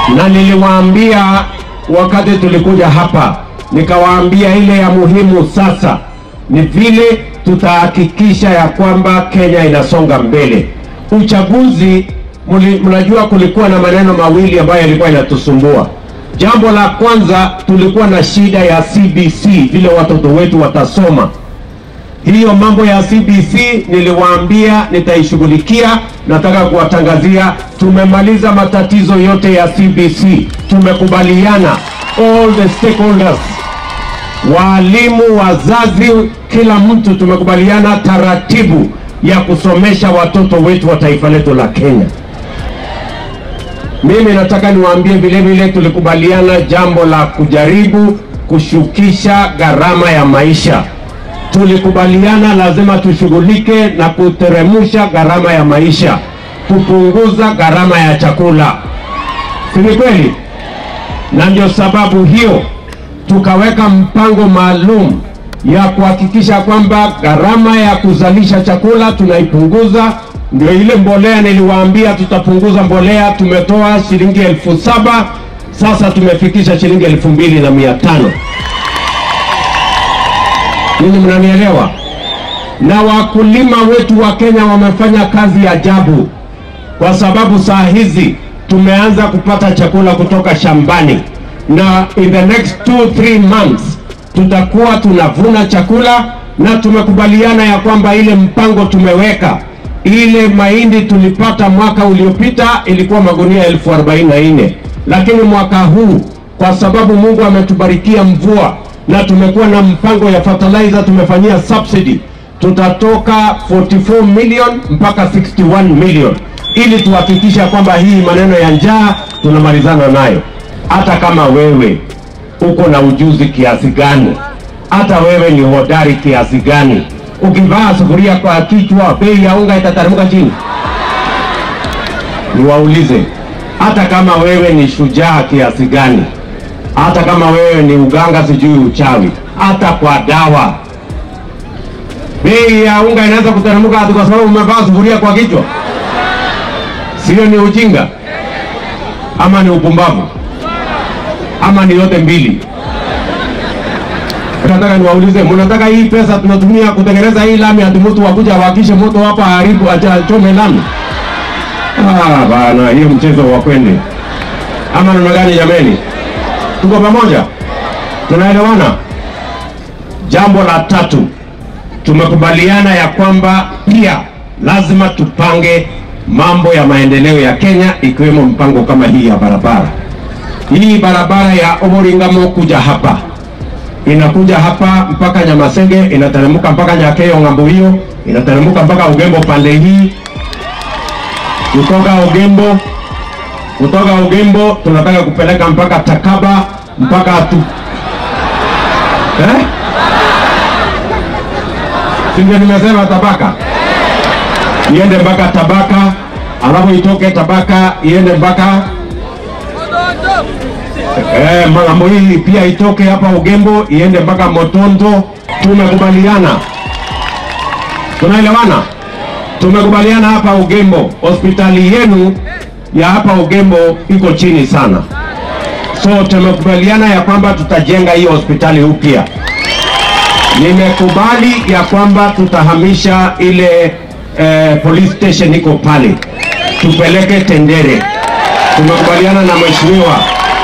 na niliwaambia wakati tulikuja hapa, nikawaambia ile ya muhimu sasa ni vile tutahakikisha ya kwamba Kenya inasonga mbele. Uchaguzi muli- mnajua kulikuwa na maneno mawili ambayo yalikuwa inatusumbua. Jambo la kwanza tulikuwa na shida ya CBC, vile watoto wetu watasoma. Hiyo mambo ya CBC niliwaambia nitaishughulikia. Nataka kuwatangazia tumemaliza matatizo yote ya CBC, tumekubaliana all the stakeholders walimu, wazazi, kila mtu tumekubaliana taratibu ya kusomesha watoto wetu wa taifa letu la Kenya. Mimi nataka niwaambie vile vile tulikubaliana jambo la kujaribu kushukisha gharama ya maisha. Tulikubaliana lazima tushughulike na kuteremusha gharama ya maisha, kupunguza gharama ya chakula, si ni kweli? Na ndio sababu hiyo tukaweka mpango maalum ya kuhakikisha kwamba gharama ya kuzalisha chakula tunaipunguza. Ndio ile mbolea niliwaambia tutapunguza mbolea, tumetoa shilingi elfu saba sasa tumefikisha shilingi elfu mbili na mia tano. Ninyi mnanielewa? Na wakulima wetu wa Kenya wamefanya kazi ya ajabu, kwa sababu saa hizi tumeanza kupata chakula kutoka shambani, na in the next two, three months tutakuwa tunavuna chakula, na tumekubaliana ya kwamba ile mpango tumeweka, ile mahindi tulipata mwaka uliopita ilikuwa magunia elfu arobaini na nne lakini mwaka huu kwa sababu Mungu ametubarikia mvua na tumekuwa na mpango ya fertilizer tumefanyia subsidy, tutatoka 44 million mpaka 61 million ili tuhakikisha kwamba hii maneno ya njaa tunamalizana nayo. Hata kama wewe uko na ujuzi kiasi gani, hata wewe ni hodari kiasi gani, ukivaa sufuria kwa kichwa, bei ya unga itateremka chini. Niwaulize, hata kama wewe ni shujaa kiasi gani, hata kama wewe ni uganga, sijui uchawi, hata kwa dawa bei ya unga inaweza kuteremka ati kwa sababu umevaa sufuria kwa kichwa? Sio ni ujinga ama ni upumbavu ama ni yote mbili? Nataka niwaulize, mnataka hii pesa tunatumia kutengeneza hii lami ati mtu wakuja wakishe moto hapa haribu achome lami? Ah, bana, hiyo mchezo wa kwende ama namna gani? Jameni, tuko pamoja, tunaelewana. Jambo la tatu, tumekubaliana ya kwamba pia lazima tupange mambo ya maendeleo ya Kenya, ikiwemo mpango kama hii ya barabara. Hii barabara ya Omoringamo kuja hapa inakuja hapa mpaka Nyamasenge, inateremka mpaka Nyakeyo ng'ambo hiyo, inateremka mpaka Ugembo pande hii kutoka Ugembo, kutoka Ugembo tunataka kupeleka mpaka Takaba mpaka tu eh? Si ndio nimesema Tabaka iende mpaka Tabaka, alafu itoke Tabaka iende mpaka eh, Magambo hii pia itoke hapa Ugembo iende mpaka Motondo. Tumekubaliana, tunaelewana tumekubaliana hapa Ugembo, hospitali yenu ya hapa Ugembo iko chini sana, so tumekubaliana ya kwamba tutajenga hiyo hospitali upya. Nimekubali ya kwamba tutahamisha ile eh, police station iko pale, tupeleke Tendere. Tumekubaliana na mheshimiwa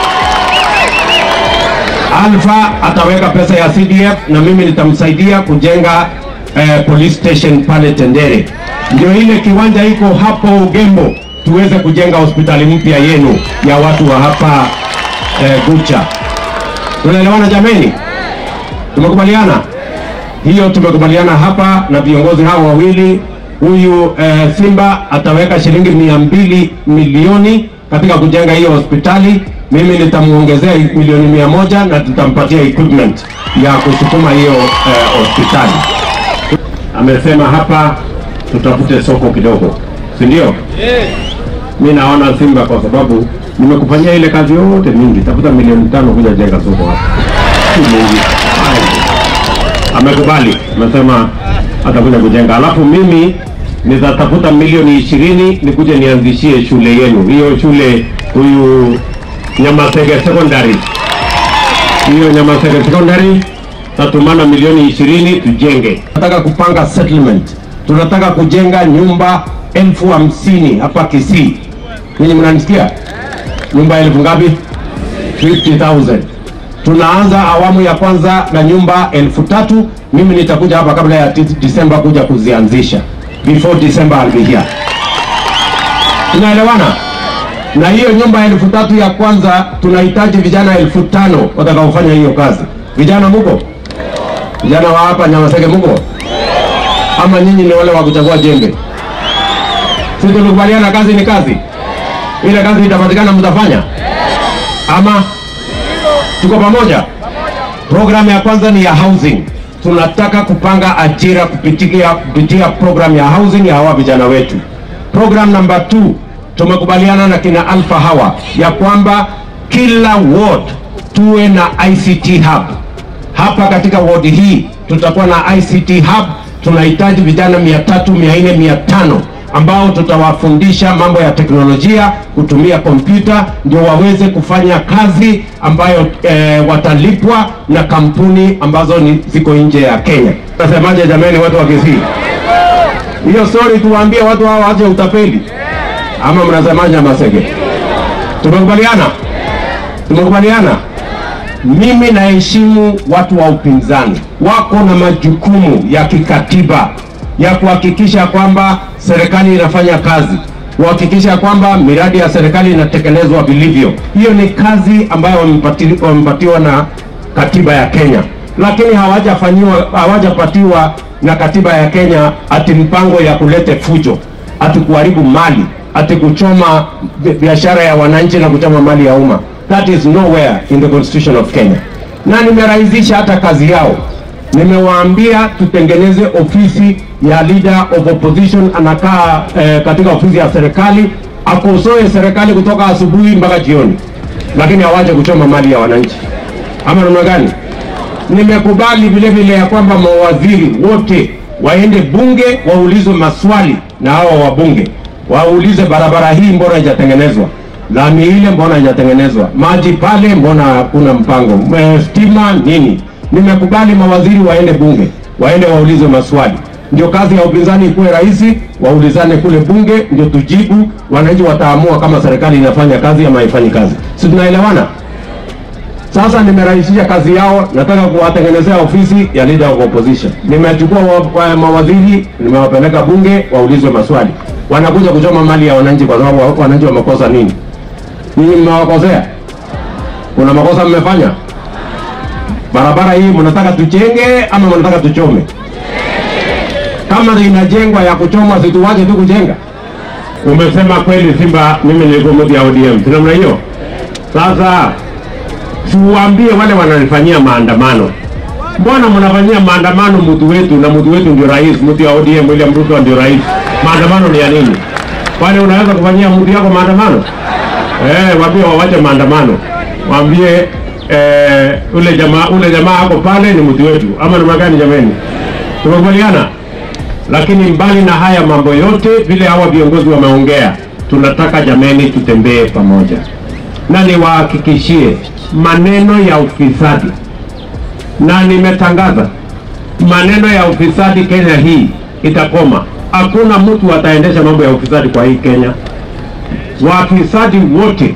Alfa ataweka pesa ya CDF na mimi nitamsaidia kujenga eh, police station pale Tendere, ndio ile kiwanja iko hapo Ugembo, tuweze kujenga hospitali mpya yenu ya watu wa hapa eh, Gucha. Tunaelewana jameni? Tumekubaliana hiyo, tumekubaliana hapa na viongozi hao wawili. Huyu eh, Simba ataweka shilingi mia mbili milioni katika kujenga hiyo hospitali mimi nitamuongezea milioni mia moja na tutampatia equipment ya kusukuma hiyo eh, hospitali. Amesema hapa tutafute soko kidogo, si ndio? Mi naona Simba, kwa sababu nimekufanyia ile kazi yote mingi, tafuta milioni tano kuja jenga soko hapa, si mingi. Amekubali, amesema atakuja kujenga, alafu mimi nitatafuta milioni ishirini nikuje nianzishie shule yenu hiyo shule huyu Nyamasege Secondary. Hiyo Nyamasege Secondary tatumana milioni ishirini tujenge. Tunataka kupanga settlement, tunataka kujenga nyumba elfu hamsini hapa Kisii. Ninyi mnanisikia? Nyumba elfu ngapi? 50,000. Tunaanza awamu ya kwanza na nyumba elfu tatu. Mimi nitakuja hapa kabla ya ti- Disemba kuja kuzianzisha. Before December I'll be here. Tunaelewana? Na hiyo nyumba elfu tatu ya kwanza tunahitaji vijana elfu tano watakaofanya hiyo kazi. Vijana muko? Vijana wa hapa Nyamaseke muko? Ama nyinyi ni wale wa kuchagua jembe? Si tulikubaliana kazi ni kazi? Ile kazi itapatikana mtafanya? Ama tuko pamoja? Program ya kwanza ni ya housing. Tunataka kupanga ajira kupitia, kupitia program ya housing ya hawa vijana wetu. Program number 2 tumekubaliana na kina Alpha hawa ya kwamba kila ward tuwe na ICT hub. Hapa katika ward hii tutakuwa na ICT hub. Tunahitaji vijana mia tatu, mia nne, mia tano ambao tutawafundisha mambo ya teknolojia, kutumia kompyuta ndio waweze kufanya kazi ambayo eh, watalipwa na kampuni ambazo ni ziko nje ya Kenya. Nasemaje jamani, watu wa Kisii? Hiyo story tuwaambie watu hao waache utapeli, ama mnasemaje Masege? Tumekubaliana, tumekubaliana. Mimi naheshimu watu wa upinzani, wako na majukumu ya kikatiba ya kuhakikisha kwamba serikali inafanya kazi, kuhakikisha kwamba miradi ya serikali inatekelezwa vilivyo. Hiyo ni kazi ambayo wamepati- wamepatiwa na katiba ya Kenya, lakini hawajafanyiwa hawajapatiwa na katiba ya Kenya ati mpango ya kulete fujo, ati kuharibu mali, ati kuchoma bi- biashara ya wananchi na kuchoma mali ya umma. That is nowhere in the constitution of Kenya. Na nimerahisisha hata kazi yao nimewaambia tutengeneze ofisi ya leader of opposition anakaa eh, katika ofisi ya serikali akosoe serikali kutoka asubuhi mpaka jioni, lakini hawaje kuchoma mali ya wananchi. Ama namna gani? Nimekubali vile vile ya kwamba mawaziri wote waende bunge waulizwe maswali na hawa wabunge waulize, barabara hii mbona haijatengenezwa, lami ile mbona haijatengenezwa, maji pale mbona hakuna mpango, Eh, stima nini. Nimekubali mawaziri waende bunge waende waulizwe maswali, ndio kazi ya upinzani ikuwe rahisi, waulizane kule bunge, ndio tujibu. Wananchi wataamua kama serikali inafanya kazi ama haifanyi kazi. Si tunaelewana? Sasa nimerahisisha kazi yao, nataka kuwatengenezea ofisi ya leader of opposition. Nimechukua wa, wa, mawaziri nimewapeleka bunge waulizwe maswali, wanakuja kuchoma mali ya wananchi kwa sababu wa- wananchi wamekosa nini? Ninyi mmewakosea? Kuna makosa mmefanya? Barabara hii mnataka tujenge ama mnataka tuchome? Kama inajengwa ya kuchomwa, situwache tu kujenga. Umesema kweli, Simba, mimi nilikuwa mtu ya ODM, si namna hiyo? Sasa siuambie wale wananifanyia maandamano, mbona mnafanyia maandamano mtu wetu na mtu wetu ndio rais, mtu ya ODM William Ruto ndio rais. Maandamano ni ya nini? Kwani unaweza kufanyia mtu yako maandamano? Eh, waambie wawache maandamano, waambie eh, ule jamaa ule jamaa ako pale ni mtu wetu, ama namna gani? Jameni, tumekubaliana. Lakini mbali na haya mambo yote, vile hawa viongozi wameongea, tunataka jameni, tutembee pamoja na niwahakikishie maneno ya ufisadi, na nimetangaza maneno ya ufisadi Kenya hii itakoma. Hakuna mtu ataendesha mambo ya ufisadi kwa hii Kenya. Wafisadi wote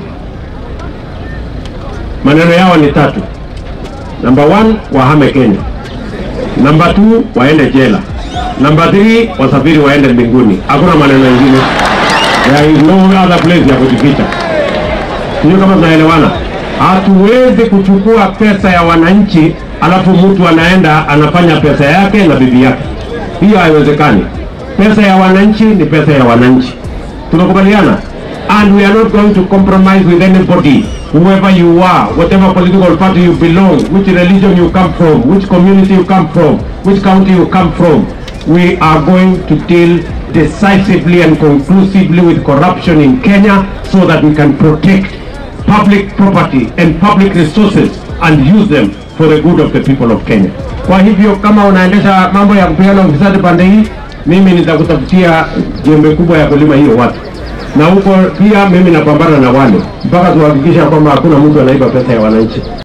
maneno yao ni tatu. Number one, wahame Kenya. Number two, waende jela. Number three, wasafiri waende mbinguni. Hakuna maneno mengine. There is no other place ya kujificha. Sio kama tunaelewana. Hatuwezi kuchukua pesa ya wananchi alafu mtu anaenda anafanya pesa yake na bibi yake. Hiyo haiwezekani. Pesa ya wananchi ni pesa ya wananchi. Tumekubaliana? And we are not going to compromise with anybody, whoever you are, whatever political party you belong, which religion you come from, which community you come from, which county you come from. We are going to deal decisively and conclusively with corruption in Kenya so that we can protect public property and public resources and use them for the good of the people of Kenya. Kwa hivyo kama unaendesha mambo ya kupeana ufisadi pande hii, mimi nitakutafutia jembe kubwa ya kulima hiyo watu. na huko pia mimi napambana na wale mpaka tuhakikisha kwamba hakuna mtu anaiba pesa ya wananchi.